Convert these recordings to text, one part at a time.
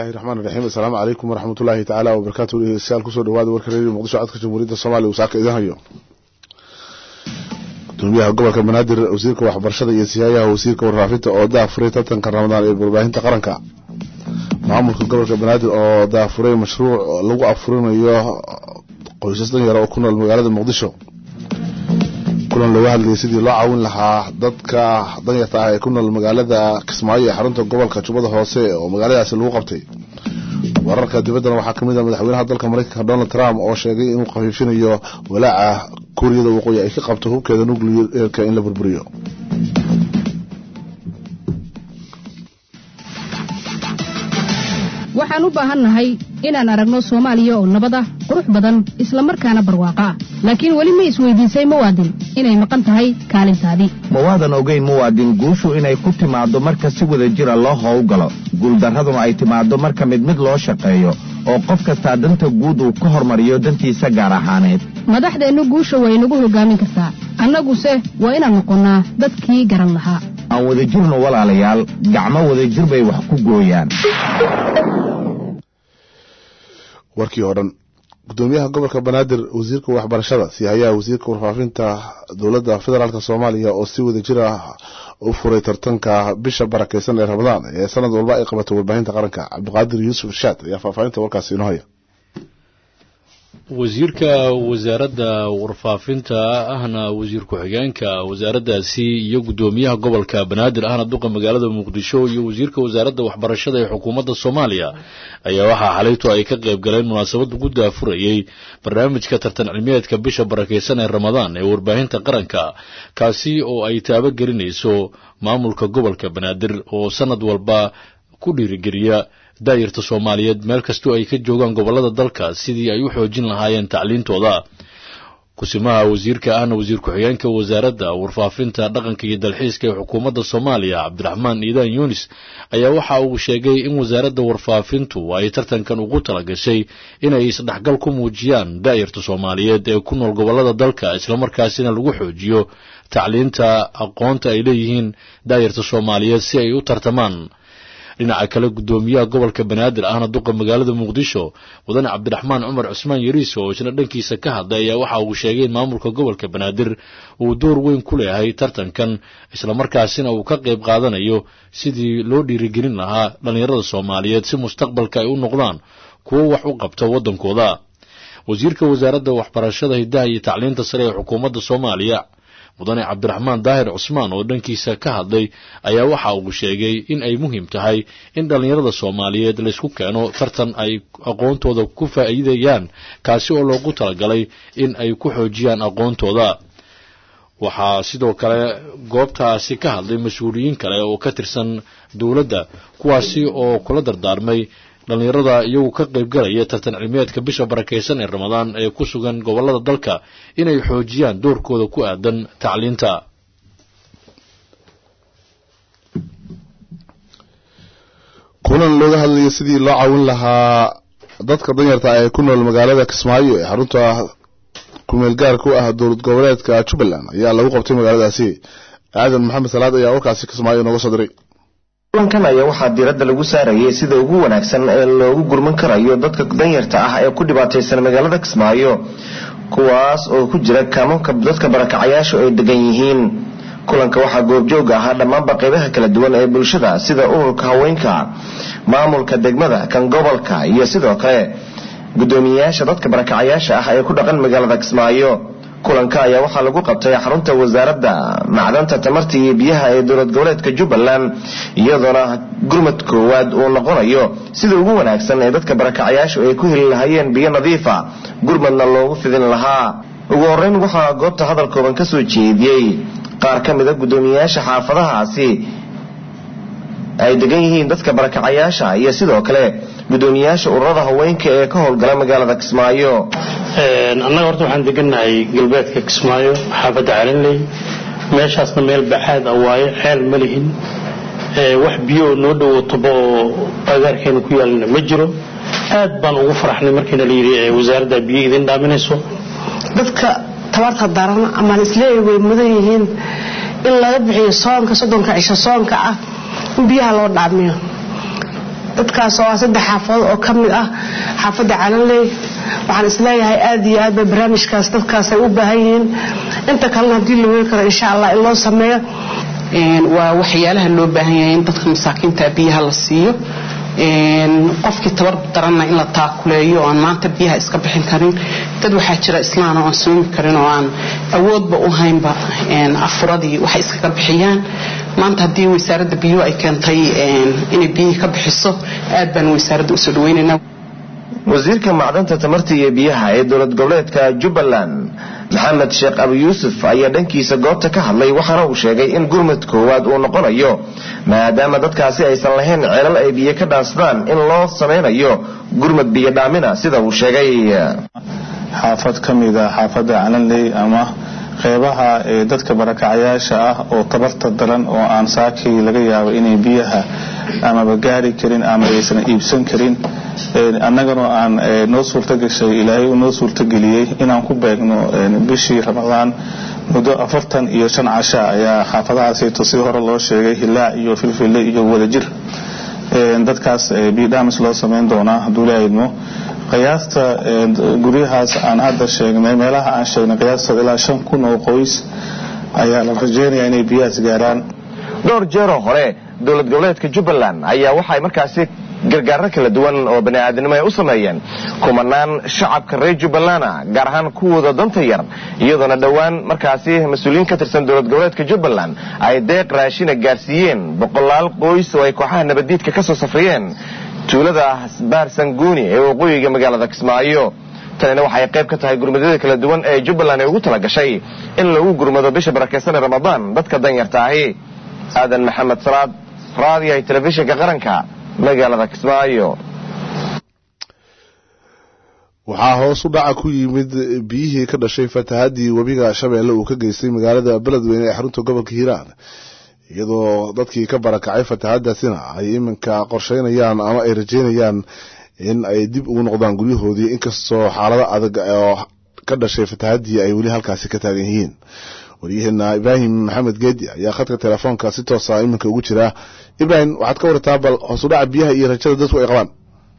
raxmaan raxiim assalaamu calaykum waraxmatullaahi tacaala wabarakaatu dhegeystayaal kusoo dhawaada warka reeriyo muqdisho codka jamhuuriyadda soomaaliya uu saaka idin hayo gudoomiyaha gobolka banaadir wasiirka waxbarashada iyo siyaayaha wasiirka warfaafinta oo daafuray tartanka ramadaan ee warbaahinta qaranka maamulka gobolka banaadir oo daafuray mashruuc lagu afurinayo qoysas danyara oo ku nool magaalada muqdisho kulan looga hadlayay sidii loo caawin lahaa dadka danyarta ah ee ku nool magaalada kismaayo ee xarunta gobolka jubbada hoose oo magaaladaasi lagu qabtay wararka dibaddana waxaa kamid ah madaxweynaha dalka mareykanka donald trump oo sheegay inuu khafiifinayo walaaca kuuriyada waqooyi ay ka qabto hubkeeda nucleerka in la burburiyo waxaan u baahannahay inaan aragno soomaaliya oo nabad ah qurux badan isla markaana barwaaqa ah laakiin weli ma isweydiisay muwaadin inay maqan tahay kaalintaadii mawaadan ogeyn muwaadin guushu inay ku timaaddo marka si wada jira loo howlgalo guuldarraduna ay timaaddo marka mid mid loo shaqeeyo oo qof kastaa danta guud uu ka hormariyo dantiisa gaar ahaaneed madaxdeennu guusha way nagu hoggaamin kartaa annaguse waa inaan noqonnaa dadkii garan lahaa aan wadajirno walaalayaal gacmo wadajir bay wax ku gooyaan warkii oo dhan gudoomiyaha gobolka banaadir wasiirka waxbarashada sihayaha wasiirka warfaafinta dowladda federaalk soomaaliya oo si wada jir ah u furay tartanka bisha barakeysan ee ramadaan ee sanad walba ay qabato warbaahinta qaranka cabdiqaadir yuusuf irshaad ayaa faahfaahinta warkaasi inoo haya wasiirka wasaaradda warfaafinta ahna wasiir ku-xigeenka wasaaraddaasi iyo guddoomiyaha gobolka banaadir ahna duqa magaalada muqdisho iyo wasiirka wasaaradda waxbarashada ee xukuumadda soomaaliya ayaa waxaa xalayto ay ka qayb galeen munaasabad lagu daafurayey barnaamijka tartan cilmiyeedka bisha barakeysan ee ramadaan ee warbaahinta qaranka kaasi oo ay taabagelinayso maamulka gobolka banaadir oo sanad walba ku dhiirigeliya daayirta soomaaliyeed meel kastoo ay ka joogaan gobolada dalka sidii ay u xoojin lahaayeen tacliintooda kusimaha wasiirka ahna wasiir ku-xigeenka wasaaradda warfaafinta dhaqanka iyo dalxiiska ee xukuumadda soomaaliya cabdiraxmaan iidaan yunis ayaa waxa uu sheegay in wasaaradda warfaafintu ay tartankan ugu talagashay inay isdhexgal ku muujiyaan daayirta soomaaliyeed ee ku nool gobolada dalka islamarkaasina lagu xoojiyo tacliinta aqoonta ay leeyihiin daayirta soomaaliyeed si ay u tartamaan dhinaca kale guddoomiyaha gobolka banaadir ahna duqa magaalada muqdisho mudane cabdiraxmaan cumar cusmaan yariis oo isna dhankiisa ka hadlay ayaa waxa uu sheegay in maamulka gobolka banaadir uu door weyn ku leeyahay tartankan islamarkaasina uu ka qayb qaadanayo sidii loo dhiirigelin lahaa dhallinyarada soomaaliyeed si mustaqbalka ay u noqdaan kuwo wax u qabta waddankooda wasiirka wasaaradda waxbarashada hiddaha iyo tacliinta sare ee xukuumadda soomaaliya mudane cabdiraxmaan daahir cusmaan oo dhankiisa ka hadlay ayaa waxa uu sheegay in ay muhiim tahay in dhallinyarada soomaaliyeed laysku keeno tartan ay aqoontooda ku faa'iidayaan kaasi oo loogu talagalay in ay ku xoojiyaan aqoontooda waxaa sidoo kale goobtaasi ka hadlay mas-uuliyiin kale oo ka tirsan dowladda kuwaasi oo kula dardaarmay dhallinyarada iyagu ka qaybgalaya tartan cilmiyeedka bisha barakeysan ee ramadaan ee ku sugan gobolada dalka inay xoojiyaan doorkooda ku aadan tacliinta kulan looga hadlayo sidii loo caawin lahaa dadka danyarta ee ku nool magaalada kismaayo ee xarunta kumeel gaarka u ah dowlad goboleedka jubbaland ayaa lagu qabtay magaaladaasi aadan maxamed salaad ayaa warkaasi kismaayo nooga soo diray kulankan ayaa waxaa diiradda lagu saarayay sida ugu wanaagsan ee loogu gurman karayo dadka danyarta ah ee ku dhibaataysan magaalada kismaayo kuwaas oo ku jira kaamamka dadka barakacayaashu ay degan yihiin kulanka waxaa goobjooga ahaa dhammaanba qaybaha kala duwan ee bulshada sida ururka haweenka maamulka degmada kan gobolka iyo sidoo kale guddoomiyeyaasha dadka barakacayaasha ah ee ku dhaqan magaalada kismaayo kulanka ayaa waxaa lagu qabtay xarunta wasaaradda macdanta tamarta iyo biyaha ee dowlad goboleedka jubbaland iyadoona gurmad koowaad uu noqonayo sida ugu wanaagsan ee dadka barakacayaashu ay ku heli lahaayeen biyo nadiifa gurmadna loogu fidin lahaa ugu horeyn waxaa goobta hadal kooban ka soo jeediyey qaar ka mida guddoomiyeyaasha xaafadahaasi ay degan yihiin dadka barakacayaasha iyo sidoo kale guddoomiyeyaasha ururada haweenka ee ka howlgala magaalada kismaayo annaga horta waxaan degannahay galbeedka kismaayo xaafadda calinley meeshaasna meel baxaad ah waaye ceel ma lihin wax biyo noo dhowo tobo oo agaarkeena ku yaalina ma jiro aad baan ugu faraxnay markiina la yidhi wasaaradda biyo idin dhaaminayso dadka tabarta daran ama isleeyahay way mudan yihiin in laga bixiyo soonka soddonka cisho soonka ah in biyaha loo dhaamiyo dadkaas oo ah saddex xaafadood oo ka mid ah xaafadda calanley waxaan isleeyahay aad iyo aad bay barnaamijkaas dadkaas ay u baahan yihiin inta kalena haddii la weli karo insha allah in loo sameeyo waa waxyaalaha loo baahan yahay in dadka masaakiinta biyaha la siiyo qofkii tabar daranna in la taakuleeyo oan maanta biyaha iska bixin karin dad waxaa jira islaan oo aan soomi karin oo aan awoodba u haynba afuradii waxay iskaga bixiyaan maanta haddii wasaaradda biyuhu ay keentay inay biyihii ka bixiso aad baan wasaaradda usoo dhaweynaynaa wasiirka macdanta tamarta iyo biyaha ee dowlad goboleedka jubbaland maxamed sheekh abu yuusuf ayaa dhankiisa goobta ka hadlay waxaana uu sheegay in gurmud koowaad uu noqonayo maadaama dadkaasi aysan lahayn ceelal ay biyo ka dhaansadaan in loo samaynayo gurmud biyo dhaamina sida uu sheegay xaafad ka mid a xaafadda calanley ama qeybaha ee dadka barakacayaasha ah oo tabarta daran oo aan saakii laga yaabo inay biyaha amaba gaari karin ama aysan iibsan karin annagana aan noo suurto gashay ilaahay uu noo suurtogeliyey inaan ku beegno bishii ramadaan muddo afartan iyo shan casha ayaa xaafadahaasayto sidii hore loo sheegay hilaac iyo filfille iyo wadajir dadkaas bidhamis loo samayn doonaa hadduu ilaahidmo qiyaasta guryahaas aan hadda sheegnay meelaha aan sheegnay qiyaastood ilaa shan kun oo qoys ayaa la rajeynayaa inay biyahaas gaaraan dhowr jeeroo hore dowlad goboleedka jubbaland ayaa waxay markaasi gargaaro kala duwan oo bani'aadnimo ay u sameeyeen kumanaan shacabka reer jubbalana gaar ahaan kuwooda danta yar iyadoona dhowaan markaasi mas-uuliyiin ka tirsan dowlad goboleedka jubbaland ay deeq raashina gaarsiiyeen boqolaal qoys oo ay kooxaha nabaddiidka ka soo safriyeen tuulada baarsanguuni ee waqooyiga magaalada kismaayo tanina waxay qayb ka tahay gurmadyada kala duwan ee jubbaland ay ugu tala gashay in lagu gurmado bisha barakaysan ee ramadaan dadka danyarta ahi aadan maxamed salaad raadiyaha telefishinka qaranka magaalada kismaayo waxaa hoos u dhaca ku yimid biyihii ka dhashay fatahaddii webiga shabeelle uu ka geystay magaalada beledweyne ee xarunta gobolka hiiraan iyadoo dadkii ka barakacay fatahadaasina ay iminka qorsheynayaan ama ay rajeynayaan in ay dib ugu noqdaan guryahoodii inkastoo xaalado adag oo ka dhashay fatahaddii ay weli halkaasi ka taagan yihiin waryaheena ibraahim maxamed geedi ayaa khadka telefoonka si toosa iminka ugu jira ibrahim waxaad ka wartaa bal hoosudhaca biyaha iyo rajada dadku ay qabaan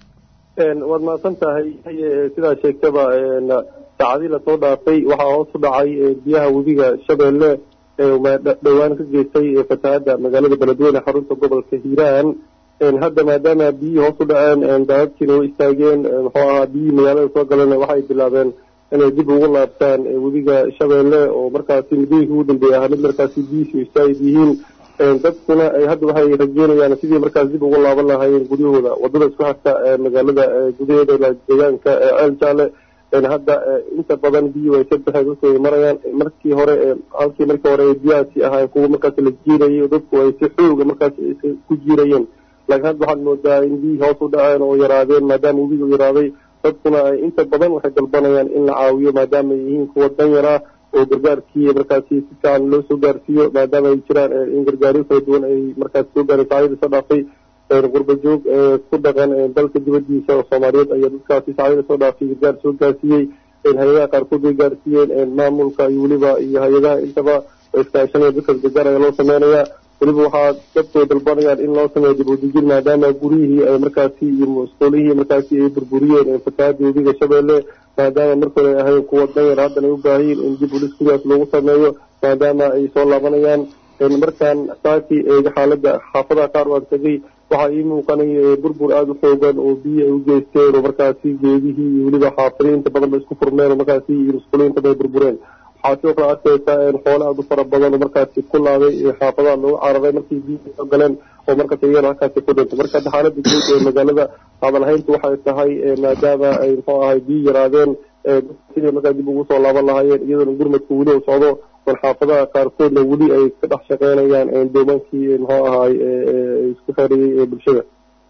waad mahadsan tahay sidaa sheegtaba saacadii lasoo dhaafay waxaa hoos u dhacay biyaha webiga shabeelle dhowaan ka geystay fatahadda magaalada beledweyne xarunta gobolka hiiraan hadda maadaama biyihii hoos u dhaceen daadadkiina way istaageen muxuu ahaa biyihii magaalada soo galeen waxay bilaabeen inay dib ugu laabtaan webiga shabeelle oo markaasi muddooyinkii ugu dambeeyay ahaa mid markaasi biyihiisu istaagid yihiin dadkuna hadda waxay rajeynayaan sidii markaas dib ugu laaban lahaayeen guryahooda wadada isku xigta magaalada gudaheeda deegaanka ceel jaale hadda inta badan biyuhu ay ka baxeen dadku ay marayaan markii hore halkii markii hore biyahaasi ahaa kuwa markaas la jiirayay dadku ay si xooga markaas ku jiirayeen laakiin hadda waxaad moodaa in biyihii hoos u dhaceen oo yaraadeen maadaama webigu yaraaday dadkuna ay inta badan waxay dalbanayaan in la caawiyo maadaama ay yihiin kuwa danyar ah oo gargaarkii markaasi si fiican loo soo gaarsiiyo maadaama ay jiraan in gargaaryo kala duwan ay markaas soo gaareen saacadii soo dhaafay qurba joog ku dhaqan dalka dibadiisa oo soomaaliyeed ayaa dadkaasi saacadii soo dhaafay gargaar soo gaarsiiyey hay-adaha qaarkood way gaarsiiyeen maamulka iyo weliba iyo hay-adaha intaba iskaashanaya dadkaas gargaar ayaa loo sameynayaa weliba waxaa dadku ay dalbanayaan in loo sameeyo dib udejin maadaama guryihii ay markaasi iyo musquulihii markaasi ay burburiyeen fatahaadii webiga shabeelle maadaama markore ay ahayn kuwa danyar haddana ay u baahayiin in dib ulis gurigaas loogu sameeyo maadaama ay soo laabanayaan markaan saakii eega xaaladda xaafadaha qaar waan tegay waxaa ii muuqanaya burbur aada u xoogan oo biyo ay u geysteen oo markaasi geedihii iyo weliba xaafadii inta badan ba isku furmeen oo markaasi iyo musquulihii inta bay burbureen waxaa sidoo kale arkaysaa xoole aada u fara badan oo markaasi ku laaday xaafadaha loogu cararay markii biyihii soo galeen oo markaas iyagana halkaasi ku dhintay marka hadda xaaladda guud ee magaalada hadalhayntu waxay tahay maadaama ay muxuu ahay biyo yaraadeen sidii markaa dib ugu soo laaban lahaayeen iyadoona gurmadka weli uu socdo bal xaafadaha qaarkoodna weli ay ka dhex shaqeynayaan doomaankii muxuu ahaay isku xeeriyey ee bulshada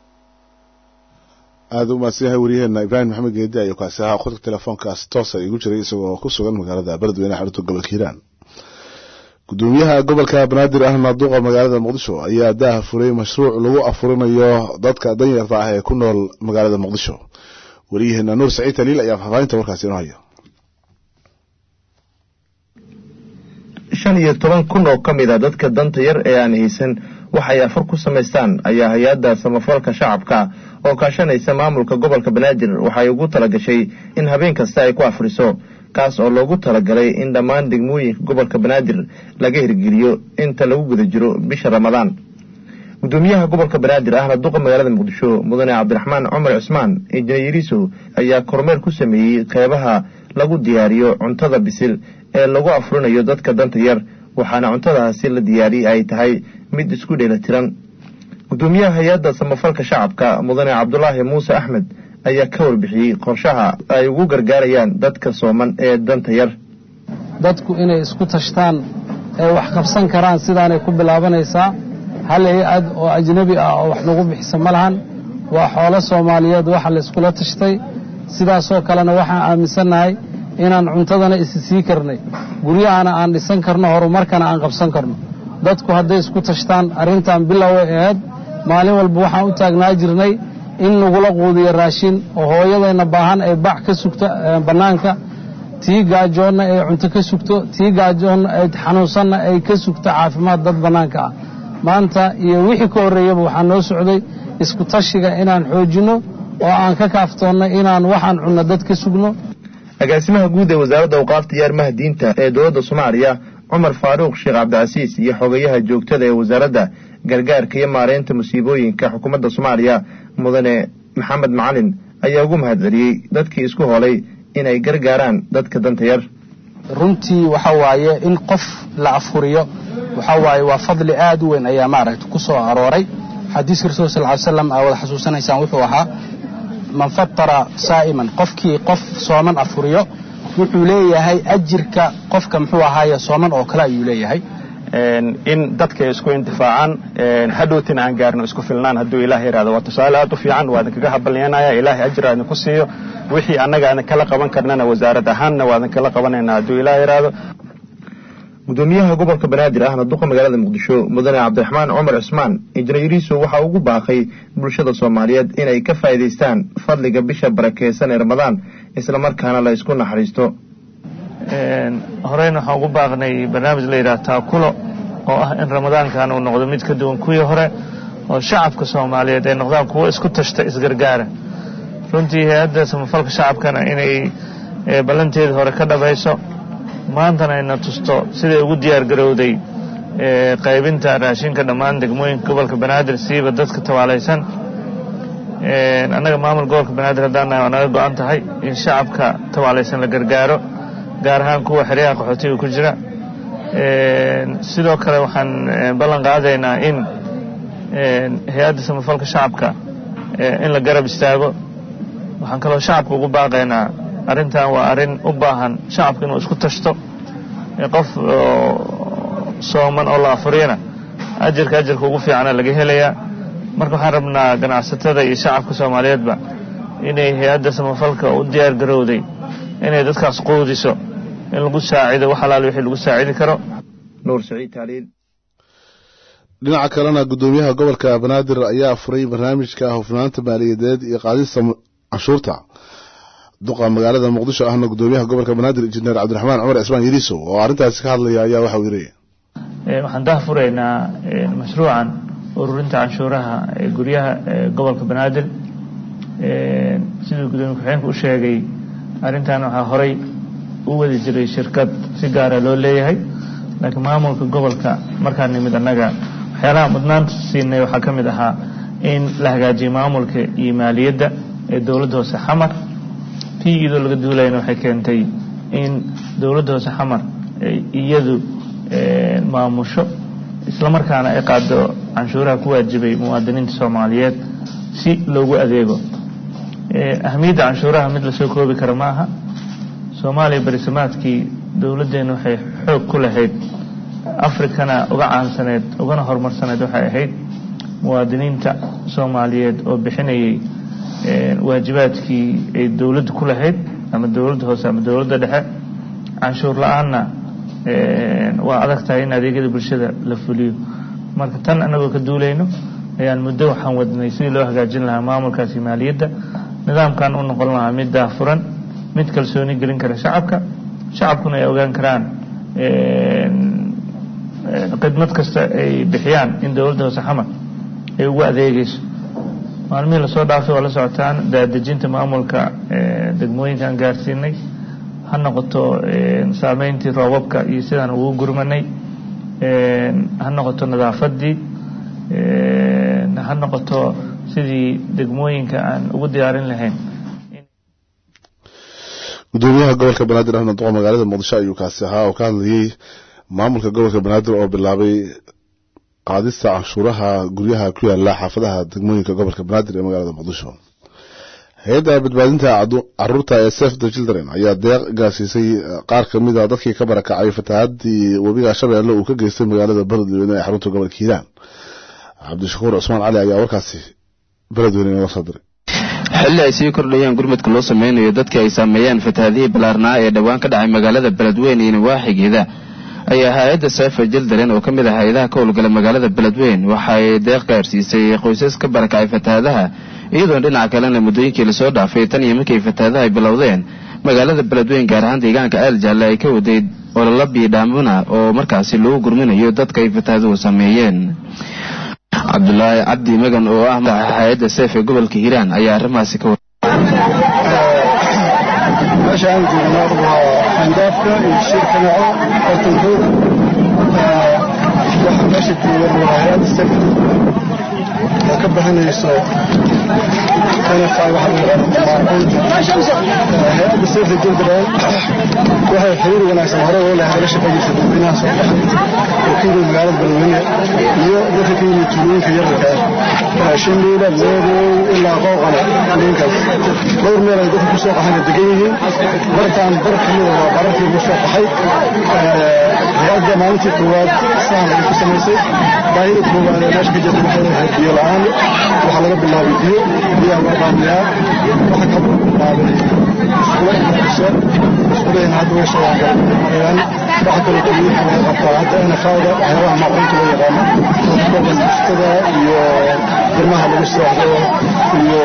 aada u mahadsan yahay waryaheena ibraahim maxamed geedi ayuu kaasi ahaa khudka telefoonkaas toosa igu jiray isagoo ku sugan magaalada beledweyne xarunta gobolka hiiraan gudoomiyaha gobolka banaadir ahna duqa magaalada muqdisho ayaa daaha furay mashruuc lagu afurinayo dadka danyarta ah ee ku nool magaalada muqdisho waryaheena nuur saciid taliil ayaa faahfaahinta warkaasi inoo haya shan iyo toban kun oo ka mid a dadka danta yar ee aan haysan waxay afur ku samaystaan ayaa hay-adda samafalka shacabka oo kaashanaysa maamulka gobolka banaadir waxay ugu talagashay in habeen kasta ay ku afriso kaas oo loogu talagalay in dhammaan degmooyinka gobolka banaadir laga hirgeliyo inta lagu guda jiro bisha ramadaan gudoomiyaha gobolka banaadir ahna duqa magaalada muqdisho mudane cabdiraxmaan cumar cusmaan injineeriso ayaa kormeer ku sameeyey qeybaha lagu diyaariyo cuntada bisil ee lagu afurinayo dadka danta yar waxaana cuntadaasi la diyaariyey ay tahay mid isku dheelatiran gudoomiyaha hay-adda samafalka shacabka mudane cabdulaahi muuse axmed ayaa ka warbixiyey qorshaha ay ugu gargaarayaan dadka sooman ee danta yar dadku inay isku tashtaan ee wax qabsan karaan sidaanay ku bilaabanaysaa hal hay-ad oo ajnebi ah oo wax nagu bixisa ma lahan waa xoolo soomaaliyeed waxa layskula tashtay sidaasoo kalena waxaan aaminsannahay inaan cuntadana isi sii karnay guryahana aan dhisan karno horumarkana aan qabsan karno dadku hadday isku tashtaan arrintan biloway ahayd maalin walba waxaan u taagnaa jirnay in nagula quudiyo raashin oo hooyadayna baahan ay bac ka sugto bannaanka tii gaajoonna ay cunto ka sugto tii gaajoonna ay xanuunsanna ay ka sugto caafimaad dad bannaanka ah maanta iyo wixii ka horreeyaba waxaa noo socday isku tashiga inaan xoojinno oo aan ka kaaftoonno inaan waxaan cunno dad ka sugno agaasimaha guud ee wasaaradda awqaafta iyo arrimaha diinta ee dowladda soomaaliya cumar faaruuq sheekh cabdicasiis iyo xogayaha joogtada ee wasaaradda gargaarka iyo maareynta musiibooyinka xukuumadda soomaaliya mudane maxamed macalin ayaa ugu mahadceliyey dadkii isku hoolay inay gargaaraan dadka danta yar runtii waxa waaye in qof la afuriyo waxa waaye waa fadli aad u weyn ayaa maaragta ku soo arooray xadiiska rasuul sal ly slam aa wada xasuusanaysaan wuxuu ahaa man fatara saa'iman qofkii qof sooman afuriyo wuxuu leeyahay ajirka qofka muxuu ahaaye sooman oo kale ayuu leeyahay in dadka isku intifaacaan hadhowtina aan gaarno isku filnaan hadduu ilaah yidhahdo waa tusaale aad u fiican waa idinkaga habalyanaya ilaahay ajir aadin ku siiyo wixii annaga aadin kala qaban karnana wasaarad ahaanna waa idin kala qabanayna hadduu ilaah yidhaahdo gudoomiyaha gobolka banaadir ahna duqa magaalada muqdisho mudane cabdiraxmaan cumar cusmaan injineeriso waxaa ugu baaqay bulshada soomaaliyeed inay ka faa'iidaystaan fadliga bisha barakeysan ee ramadaan islamarkaana la isku naxariisto horeyna waxaan ugu baaqnay barnaamij la yidhaha taakulo oo ah in ramadaankan uu noqdo mid ka duwan kuwii hore oo shacabka soomaaliyeed ay noqdaan kuwo isku tashta isgargaara runtii hay-adda samafalka shacabkana inay ballanteedii hore ka dhabayso maantana ayna tusto siday ugu diyaar garowday qaybinta raashinka dhammaan degmooyinka gobolka banaadir siiba dadka tabaalaysan annaga maamul gobolka banaadir haddaan nahay waa naga go-an tahay in shacabka tabaalaysan la gargaaro gaar ahaan kuwa xeryaha qaxootiga ku jira sidoo kale waxaan ballan qaadaynaa in hay-adda samafalka shacabka in la garab istaago waxaan kaloo shacabka ugu baaqaynaa arrintan waa arrin u baahan shacabka inuu isku tashto qof sooman oo la afuriyana ajirka ajirka ugu fiicana laga helayaa marka waxaan rabnaa ganacsatada iyo shacabka soomaaliyeedba inay hay-adda samafalka u diyaar garowday inay dadkaas quudiso in lagu saacido wax alaal wixii lagu saacidi karo nuur saciid taaliil dhinaca kalena gudoomiyaha gobolka banaadir ayaa furay barnaamijka hufnaanta maaliyadeed iyo qaadista canshuurta duqa magaalada muqdisho ahna gudoomiyaha gobolka banaadir injineer cabdiraxmaan cumar cismaan yariisow oo arrintaasi ka hadlaya ayaa waxauu yidhi waxaan dah furaynaa mashruucan ururinta canshuuraha ee guryaha gobolka banaadir siduu gudoomiye ku-xigeenka u sheegay arrintan waxaa horay u wadi jiray shirkad si gaara loo leeyahay laakiin maamulka gobolka markaan nimid annaga waxyaalaha mudnaanta siinay waxaa ka mid ahaa in la hagaajiyo maamulka iyo maaliyadda ee dowladda hoose xamar tii iyadoo laga duulayana waxay keentay in dowladda hoose xamar iyadu maamusho islamarkaana ay qaado canshuuraha ku waajibay muwaadiniinta soomaaliyeed si loogu adeego ahamiyadda canshuuraha mid lasoo koobi kara ma aha soomaaliya berisamaadkii dowladdeena waxay xoog ku lahayd afrikana uga caansaneed ugana horumarsaneed waxay ahayd muwaadiniinta soomaaliyeed oo bixinayay waajibaadkii ay dowladda ku lahayd ama dowladda hoose ama dowladda dhexe canshuur la-aanna waa adag tahay in adeegyada bulshada la fuliyo marka tan anagoo ka duulayno ayaan muddo waxaan wadnay sidii loo hagaajin lahaa maamulkaasi maaliyadda nidaamkan u noqon lahaa mid daafuran mid kalsooni gelin kara shacabka shacabkuna ay ogaan karaan khidmad kasta ay bixiyaan in dowladda hoose xamar ay ugu adeegayso maalmihii lasoo dhaafay waa la socotaan daadejinta maamulka degmooyinka aan gaarsiinay ha noqoto saameyntii roobabka iyo sidaan ugu gurmanay ha noqoto nadaafadii ha noqoto sidii degmooyinka aan ugu diyaarin lahayn gudoomiyaha gobolka banaadir ahmed duqa magaalada muqdisho ayuu kaasi ahaa oo ka hadlayey maamulka gobolka banaadir oo bilaabay qaadista canshuuraha guryaha ku yaala xaafadaha degmooyinka gobolka banaadir ee magaalada muqdisho hay-adda badbaadinta caruurta ee sef the children ayaa deeq gaarsiisay qaar kamid a dadkii ka barakacay fatahaadii webiga shabeelle uu ka geystay magaalada beledweyne ee xarunta gobolka hiiraan cabdishakuur cusmaan cali ayaa warkaasi beledweyne inooga soo diray xilli ay sii kordhayaan gurmadka loo sameynayo dadkii ay saameeyeen fatahaadihii ballaarnaa ee dhowaan ka dhacay magaalada beledweyne iyo nawaaxigeeda ayaa hay-adda seefa jildaren oo ka mid ah hay-adaha ka howlgala magaalada beledweyn waxa ay deeq gaarsiisay qoysas ka barakacay fatahaadaha iyadoona dhinaca kalena muddooyinkii lasoo dhaafay tan iyo markii fatahaadaha ay bilowdeen magaalada beledweyn gaar ahaan deegaanka aaljalle ay ka waday ololo biidhaamuna oo markaasi lagu gurminayo dadka ay fatahaaduhu sameeyeen cabdulaahi cabdi magan oo ah madaxa hay-adda seef ee gobolka hiiraan ayaa arrimahaasi ka meeshaan joogno waa xandaafka iyo shirka naco hortankooda waxa meesha jooga waa hay-adda sef oo ka bixinayso kanafaa waxa hay-adda sefa jildaland waxay xiriir wanaagsan hore oo lehay la shaqeynaysa dadweynaha soo baxay oo ka yimid magaalada beledweyne iyo dadka ka yimid tuulooyinka yararka ah shindiila meedow ilaa qooqane ninkaas dhowr meel ay dadka kusoo qaxayna degan yihiin bartaan bar kamida waa bararkii ugu soo qaxay hay-adda maalintii koowaad sahan ay ku samaysay baahida koowaad ee meesha ka jirta waxay ahayd biyo la-aan waxaa laga bilaabay biyo biyaha waa dhaamiyaa waxa ka bilaabay iskuula inaqisho iskuulahin hadda way soo marayaan waxa kaloo tuulooyinka laga qabtaa hadda nfada waxyaabaha maaquunta loo yaqaano oo bustada iyo ilmaha lagu seexdo iyo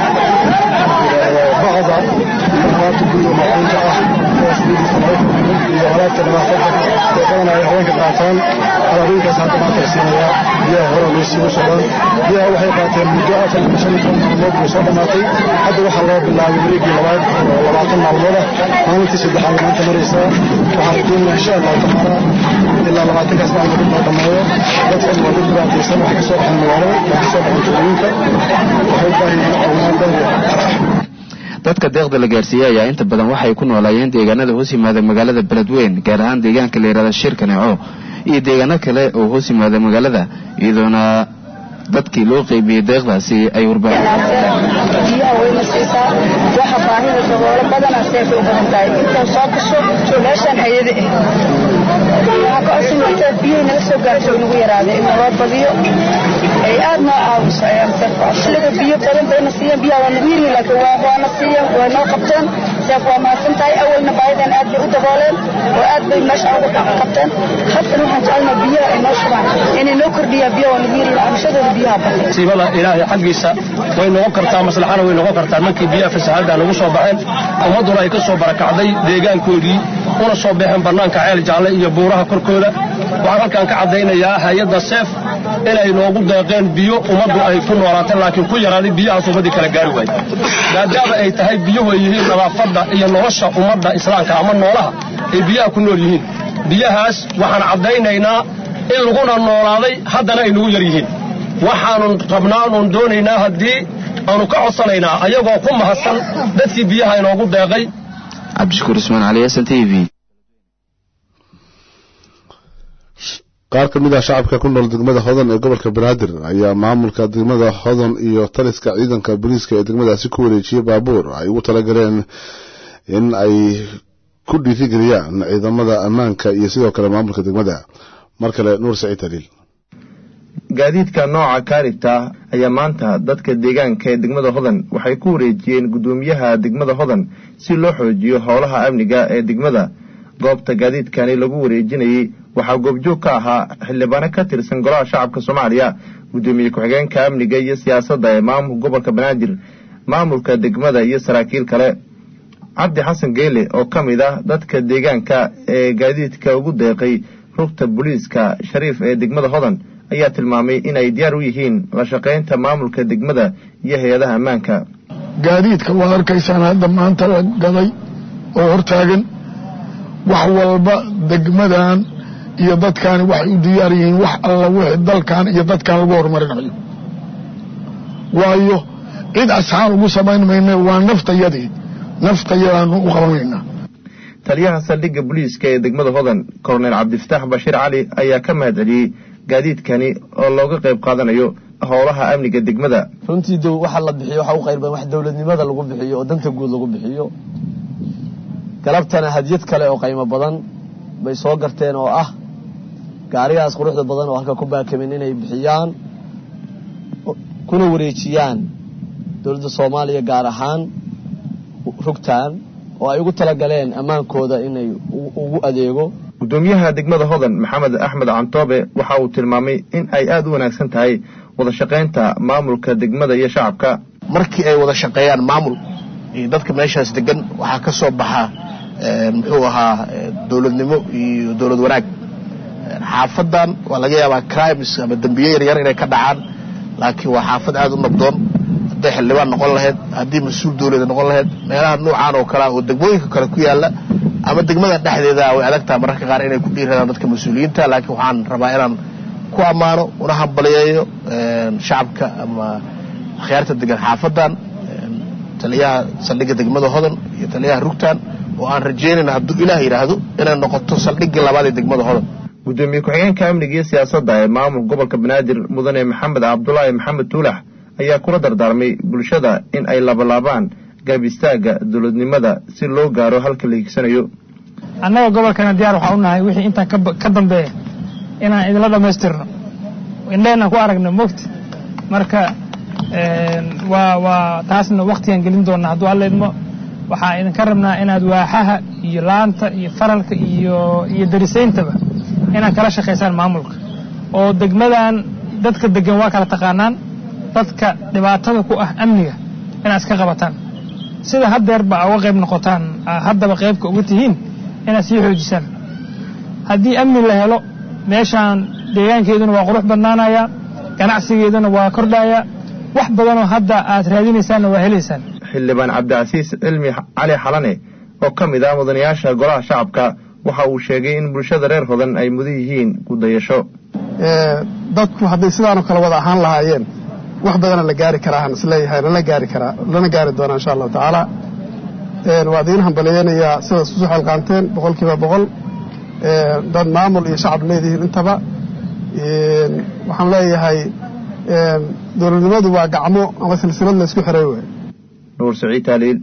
bacda iyo alaabta guriga maaquunta ah iyo alaabta nadaafadda oo badan ay haweenka qaataan alaabooyinkaas hadda maanta la siinayaa biyaha hore loo siigu socdaan biyaha waxay qaateen muddo afar iyo shan iyo toban maalmood bay soo dhammaatay hadda waxaa loo bilaabay wareegii labaad oo labaatan maalmooda maalintii saddexaad maanta maraysaa waxaan rajeynaya insha allahu tacaala ilaa labaatankaas maalmood intaa dhammeeyo dadkan waa dad dhibaataysan waxay kasoo baxeen magaalada waxay kasoo baxeen tuulooyinka waxay u baahan yihiin caawinaan dheer dadka deeqda la gaarsiiyey ayaa inta badan waxay ku noolaayeen deegaanada hoos yimaada magaalada beledweyn gaar ahaan deegaanka la yidhahda shirka neco iyo deegaano kale oo hoos yimaada magaalada iyadoona dadkii loo qeybiyey deeqdaasi ay biyaha wayna siisaa waxa baahida daboolo badana seefay u badan tahay inta soo gasho meeshaan hayade waxaa ka codsan inta biyahay naga soo gaarto inagu yaraada in naloo badiyo ay aad noo caawiso ayaan seef xilliga biyo badan bayna siiyeen biyaha waa nagu yiri laakiin waa waana siiyeen waa noo qabteen seef waa mahadsan tahay awalna baahidan aad bay u dabooleen oo aad bay meesha ugu qabteen haddana waxaan jecelnaa biyaha ay noo shubaan inay noo kordhiyaan biyaha waa nagu yiri cabashadooda biyaha badan siibada ilaahay xaggiisa way noqon kartaa maslaxana way noqon kartaa markii biyaha fasahaada lagu soo baxeen ummadduna ay ka soo barakacday deegaankoodii una soo baxeen bannaanka ceel jaalle iyo buuraha korkooda waxaan halkan ka caddaynayaa hay-adda seef inay noogu deeqeen biyo ummaddu ay ku noolaateen laakiin ku yaraaday biyahaas ummaddii kala gaari waayey maadaama ay tahay biyuhu ay yihiin nadaafadda iyo nolosha ummadda islaamka ama noolaha ay biyaha ku nool yihiin biyahaas waxaan caddaynaynaa in laguna noolaaday haddana ay nagu yar yihiin waxaanu rabnaa oon doonaynaa haddii aanu ka codsanaynaa ayagoo ku mahadsan dadkii biyaha inoogu deeqay cabdishakuur ismaan cali s t v qaar ka mid ah shacabka ku nool degmada hodan ee gobolka banaadir ayaa maamulka degmada hodan iyo taliska ciidanka booliiska ee degmadaasi ku wareejiyey baabuur ay ugu talagaleen in ay ku dhiirigeliyaan ciidamada ammaanka iyo sidoo kale maamulka degmada mar kale nuur saciid haliil gaadiidka nooca kaaribta ayaa maanta dadka deegaanka ee degmada hodan waxay ku wareejiyeen guddoomiyaha degmada hodan si loo xoojiyo howlaha amniga ee degmada goobta gaadiidkani lagu wareejinayey waxaa goobjoog ka ahaa xildhibaano ka tirsan golaha shacabka soomaaliya guddoomiye ku-xigeenka amniga iyo siyaasadda ee maamulka gobolka banaadir maamulka degmada iyo saraakiil kale cabdi xasan geele oo ka mid ah dadka deegaanka ee gaadiidka ugu deeqay rugta booliiska shariif ee degmada hodan ayaa tilmaamay inay diyaar u yihiin la shaqaynta maamulka degmada iyo hay-adaha ammaanka gaadiidka waad arkaysaan hadda maanta la gaday oo hortaagan wax walba degmadan iyo dadkaani waxay u diyaar yihiin wax alla wixii dalkan iyo dadkan lagu horumarinayo waayo cid asxaan ugu samayn mayna waa naftayadii naftayadaanu u qabanaynaa taliyaha saldhigga booliiska ee degmada hodan kolonel cabdifataax bashiir cali ayaa ka mahad celiyey gaadiidkani oo looga qayb qaadanayo howlaha amniga degmada runtii dow waxa la bixiyo waxa u qayr badan wax dowladnimada lagu bixiyo oo danta guud lagu bixiyo galabtana hadiyad kale oo qaymo badan bay soo garteen oo ah gaarigaas quruxda badan oo halka ku baakamin inay bixiyaan kuna wareejiyaan dowladda soomaaliya gaar ahaan rugtan oo ay ugu talagaleen ammaankooda inay ugu adeego gudoomiyaha degmada hodan maxamed axmed cantoobe waxa uu tilmaamay in ay aada u wanaagsan tahay wada shaqaynta maamulka degmada iyo shacabka markii ay wada shaqeeyaan maamul iyo dadka meeshaas degan waxaa ka soo baxa muxuu ahaa dowladnimo iyo dowlad wanaag xaafadan waa laga yaabaa crimes ama dembiye yaryar inay ka dhacaan laakiin waa xaafad aada u nabdoon hadday xildhibaan noqon lahayd haddii mas-uul dowlada noqon lahayd meelaha nuucan oo kale oo degmooyinka kale ku yaala ama degmada dhexdeeda way adagtaha mararka qaar inay ku dhiiradaan dadka mas-uuliyiinta laakiin waxaan rabaa inaan ku ammaano una hambaliyeeyo shacabka ama akhyaarta degan xaafadan taliyaha saldhigga degmada hodan iyo taliyaha rugtan oo aan rajeynayna hadduu ilaah yidhaahdo inay noqoto saldhiggii labaad ee degmada hodan gudoomiye ku-xigeenka amniga iyo siyaasadda ee maamulka gobolka banaadir mudane maxamed cabdulaahi maxamed tuulax ayaa kula dardaarmay bulshada in ay labalaabaan gaab istaaga dowladnimada si loo gaaro halka la higsanayo annaga gobolkana diyaar waxaa u nahay wixii intaan ka dambeeya inaan idinla dhammaystirno indheenaan ku aragno mogta marka waa waa taasna waktigaan gelin doonaa hadduu alla idmo waxaa idinka rabnaa inaad waaxaha iyo laanta iyo faralka iyo iyo darisayntaba inaad kala shaqaysaan maamulka oo degmadan dadka degan waa kala taqaanaan dadka dhibaatada ku ah amniga inaad iska qabataan sida haddeerba uga qayb noqotaan haddaba qaybka uga tihiin inaad sii xoojisaan haddii amni la helo meeshaan deegaankeeduna waa qurux badnaanaya ganacsigeeduna waa kordhaya wax badanoo hadda aad raadinaysaanna waa helaysaan xildhibaan cabdicasiis cilmi cali xalane oo ka mid ah mudanayaasha golaha shacabka waxa uu sheegay in bulshada reer hodan ay mudan yihiin gudayasho dadku hadday sidaanoo kale wada ahaan lahaayeen wax badana la gaari karaa aan isleeyahay lana gaari karaa lana gaari doonaa insha allahu tacaala waa idiin hambaliyeynayaa sidaas usu xelqaanteen boqol kiiba boqol dad maamul iyo shacab leedihiin intaba waxaan leeyahay dowladnimadu waa gacmo ama silsilad la isku xiray wey nuur saciid taaliil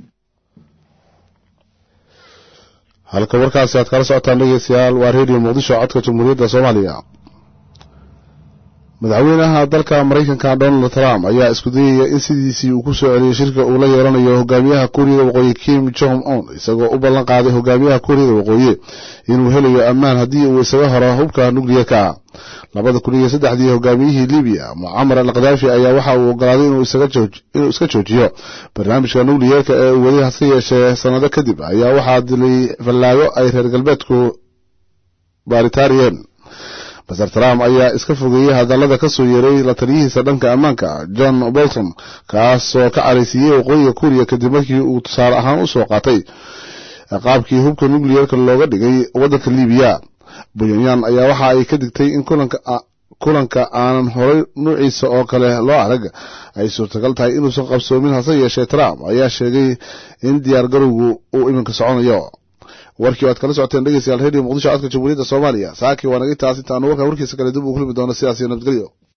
halka warkaasi aad kala socotaan dhegeystayaal waa redio muqdisho codka jamhuuriyadda soomaaliya madaxweynaha dalka maraykanka donald trump ayaa isku dayaya in sidiisii uu ku soo celiyey shirka uu la yeelanayo hogaamiyaha kuuriyada waqooyi kim jong un isagoo u ballan qaaday hogaamiyaha kuuriyada waqooyi inuu helayo ammaan haddii uu isaga horo hubka nukliyarka labada kun iyo saddexdii hogaamiyihii libiya mucamar al khadaafi ayaa waxa uu ogolaaday inuu iska joojiyo barnaamijka nukliyarka ee uu weli hase yeeshee sannado kadib ayaa waxaa dilay fallaago ay reer galbeedku baaritaariyeen maser trump ayaa iska fogeeyey hadallada ka soo yeeray la taliyihiisa dhanka ammaanka john bolton kaasoo ka caraysiiyey waqooyiga kuuriya kadib markii uu tusaale ahaan u soo qaatay qaabkii hubka nukliyarka looga dhigay waddanka libiya bunyaan ayaa waxa ay ka digtay in kulanka aanan horay nuuciisa oo kale loo arag ay suurtagal tahay inuusan qabsoomin hase yeeshee trump ayaa sheegay in diyaar garowgu uu iminka soconayo warkii waad kala socoteen dhegeystayaal radio muqdisho codka jamhuuriyadda soomaaliya saakii waa naga taas intaanu warkaa warkiisa kale dib uu kulmi doono sidaas iyo nabadgelyo